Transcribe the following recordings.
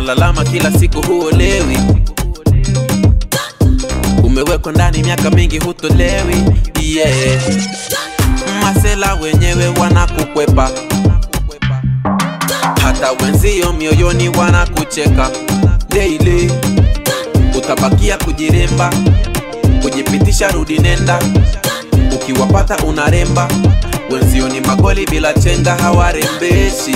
unalalama kila siku huolewi umewekwa ndani miaka mingi hutolewi yeah. masela wenyewe wanakukwepa hata wenzio mioyoni wanakucheka daily utabakia kujiremba kujipitisha rudi nenda ukiwapata unaremba wenzio ni magoli bila chenga hawarembeshi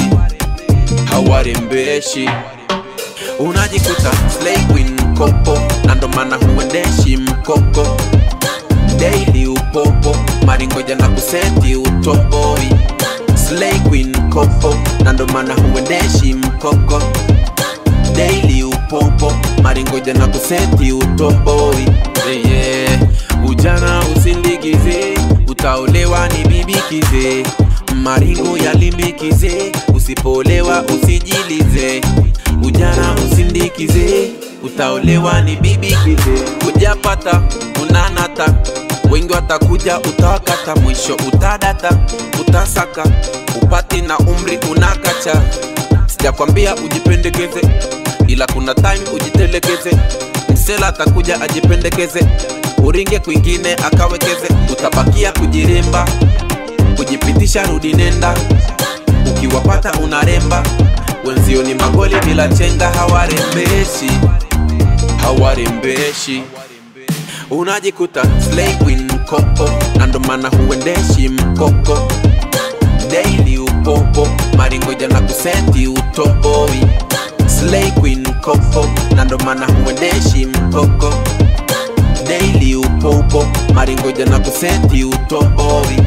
hawarembeshi unajikuta slay queen kopo na ndo maana huendeshi mkoko daily upopo maringoja na kuseti utoboi slay queen kopo na ndo maana huendeshi mkoko daily upopo maringoja na kuseti utoboi yeah. ujana usindikize utaolewa ni bibikize maringo yalimbikize usipolewa usijilize ujana usindikize utaolewa ni bibikize ujapata unanata wengi watakuja utawakata mwisho utadata utasaka upati na umri unakacha sijakwambia ujipendekeze ila kuna time ujitelekeze msela atakuja ajipendekeze uringe kwingine akawekeze utabakia kujiremba kujipitisha rudi nenda ukiwapata unaremba wenzio ni magoli bila chenga hawarembeshi hawarembeshi unajikuta slay queen kopo na ndo maana huendeshi mkoko daily upopo maringoja na kuseti utoboi slay queen kopo na ndo maana huendeshi mkoko daily upopo maringoja na kuseti utoboi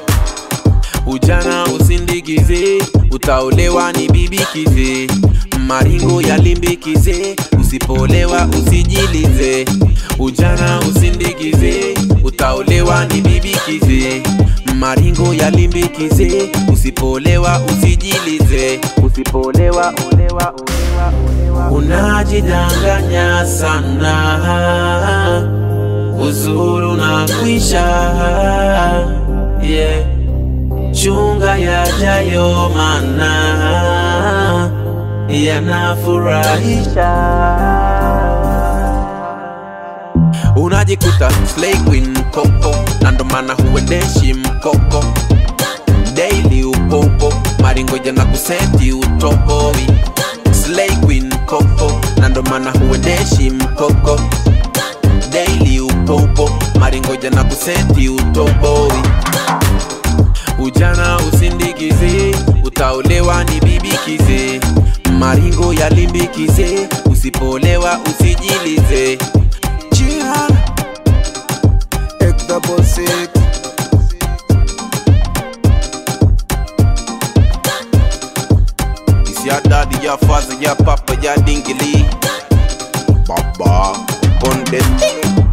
ujana usindikize utaolewa ni bibikize maringo yalimbikize usipolewa usijilize ujana usindikize utaolewa ni bibikize maringo yalimbikize usipolewa usijilize usipolewa olewa, olewa, olewa. unajidanganya sana uzuru na kwisha yeah. chunga yajayo mana yanafurahisha unajikuta slay queen kopo na ndo maana huendeshi mkoko daily upopo maringoja na kuseti utoboi slay queen kopo na ndo maana huendeshi mkoko daily upopo maringoja na kuseti utoboi ujana usindikize utaolewa ni bibikize maringo yalimbikize usipolewa usijilize Jihan Ek double six It's your daddy, your father, your papa, your dingly Baba, on the thing